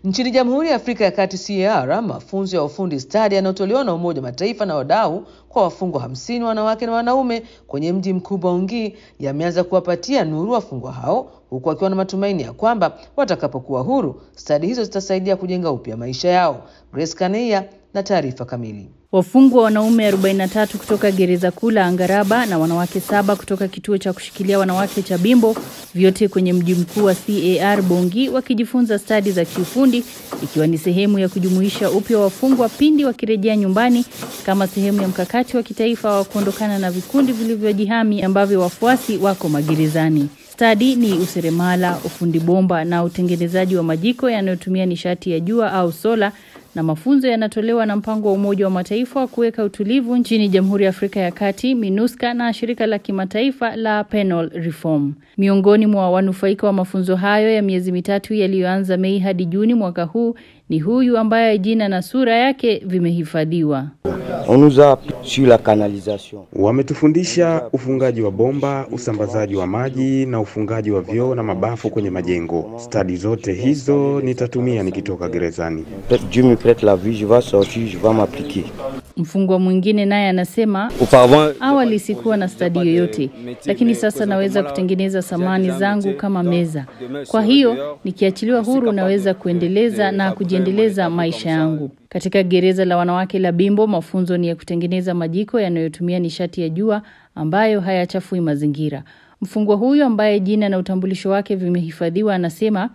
Nchini Jamhuri ya Afrika ya Kati CAR, mafunzo ya ufundi stadi yanayotolewa na Umoja wa Mataifa na wadau kwa wafungwa hamsini wanawake na wanaume kwenye mji mkuu Bangui yameanza kuwapatia nuru wafungwa hao, huku wakiwa na matumaini ya kwamba watakapokuwa huru stadi hizo zitasaidia kujenga upya maisha yao. Grace Kaneia na taarifa kamili. Wafungwa wanaume 43 kutoka gereza kuu la Angaraba na wanawake saba kutoka kituo cha kushikilia wanawake cha Bimbo, vyote kwenye mji mkuu wa CAR Bongi, wakijifunza stadi za kiufundi, ikiwa ni sehemu ya kujumuisha upya wafungwa pindi wakirejea nyumbani, kama sehemu ya mkakati wa kitaifa wa kuondokana na vikundi vilivyojihami ambavyo wafuasi wako magerezani. Stadi ni useremala, ufundi bomba na utengenezaji wa majiko yanayotumia nishati ya jua au sola na mafunzo yanatolewa na mpango wa Umoja wa Mataifa wa kuweka utulivu nchini Jamhuri ya Afrika ya Kati, MINUSCA na shirika la kimataifa la Penal Reform. Miongoni mwa wanufaika wa mafunzo hayo ya miezi mitatu yaliyoanza Mei hadi Juni mwaka huu ni huyu ambaye jina na sura yake vimehifadhiwa. On nous a sur la canalisation. Wametufundisha ufungaji wa bomba, usambazaji wa maji na ufungaji wa vyoo na mabafu kwenye majengo. Stadi zote hizo nitatumia nikitoka gerezani. Peut-être Dieu me prête la vie, je vais sortir, je vais m'appliquer. Mfungwa mwingine naye anasema Auparavant, awali sikuwa na stadi yoyote, lakini sasa naweza kutengeneza samani zangu kama meza. Kwa hiyo nikiachiliwa huru, naweza kuendeleza na kujiendeleza maisha yangu. Katika gereza la wanawake la Bimbo, mafunzo ni ya kutengeneza majiko yanayotumia nishati ya jua ambayo hayachafui mazingira. Mfungwa huyu ambaye jina na utambulisho wake vimehifadhiwa anasema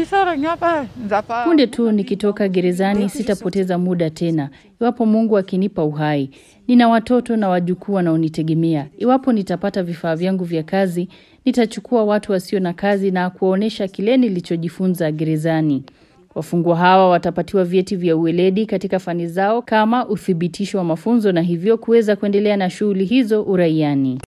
punde tu nikitoka gerezani sitapoteza muda tena, iwapo Mungu akinipa uhai. Nina watoto na wajukuu wanaonitegemea. Iwapo nitapata vifaa vyangu vya kazi, nitachukua watu wasio na kazi na kuwaonyesha kile nilichojifunza gerezani. Wafungwa hawa watapatiwa vyeti vya uweledi katika fani zao kama uthibitisho wa mafunzo na hivyo kuweza kuendelea na shughuli hizo uraiani.